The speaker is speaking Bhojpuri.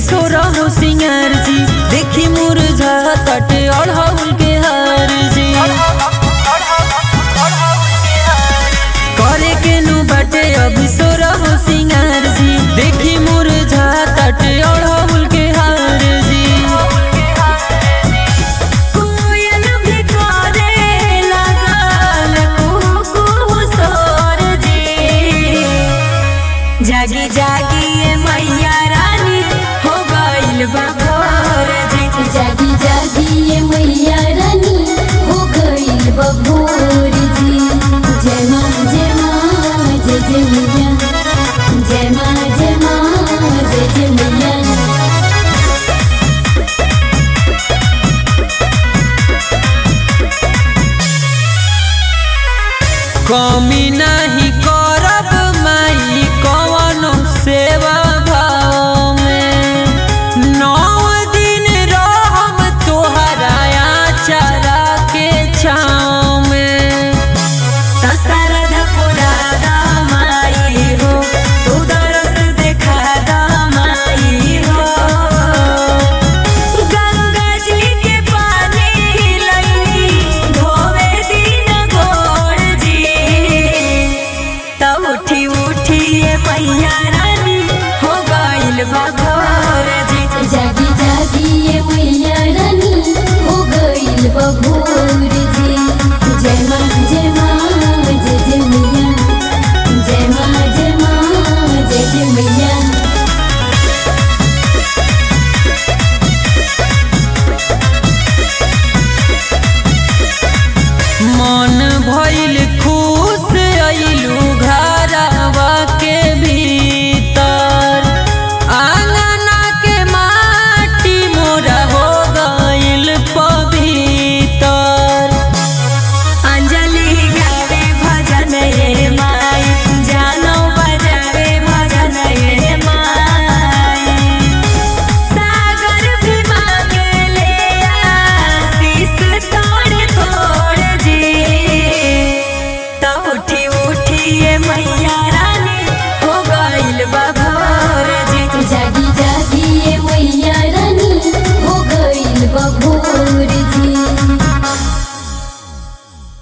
सोरा हो सिंगार जी देखी मुरझा तटे अढ़ौल के हार जी करे के नु बाटे अभी सोरा हो सिंगार जी देखी मुरझा तटे अढ़ौल के हार जी कोयल भी करे लागल कुहू कुहू सोर जी जागी जागी ये मैया रानी हो गइल बा भोर जी जागी जागी ये मैया रानी हो गइल बभोर जी जय माँ जय माँ जय जय मैया जय माँ जय माँ जय जय मैया कमी नहीं करब माई कवनो सेवा भाव में नौ दिन रहम तोहरा आचरा के छाँव में दशरथ पुरादा माई हो तू दरस देखा दा माई हो गंगा जी के पानी लईनी धोवे दिन गोड़ जी तब उठी उठी ये मैया रानी हो गइल बा भोर जी जागी जागी ये मैया रानी हो गइल बभोर जी जय माँ जय माँ जय जय मैया जय माँ जय माँ जय जय मैया मन भइल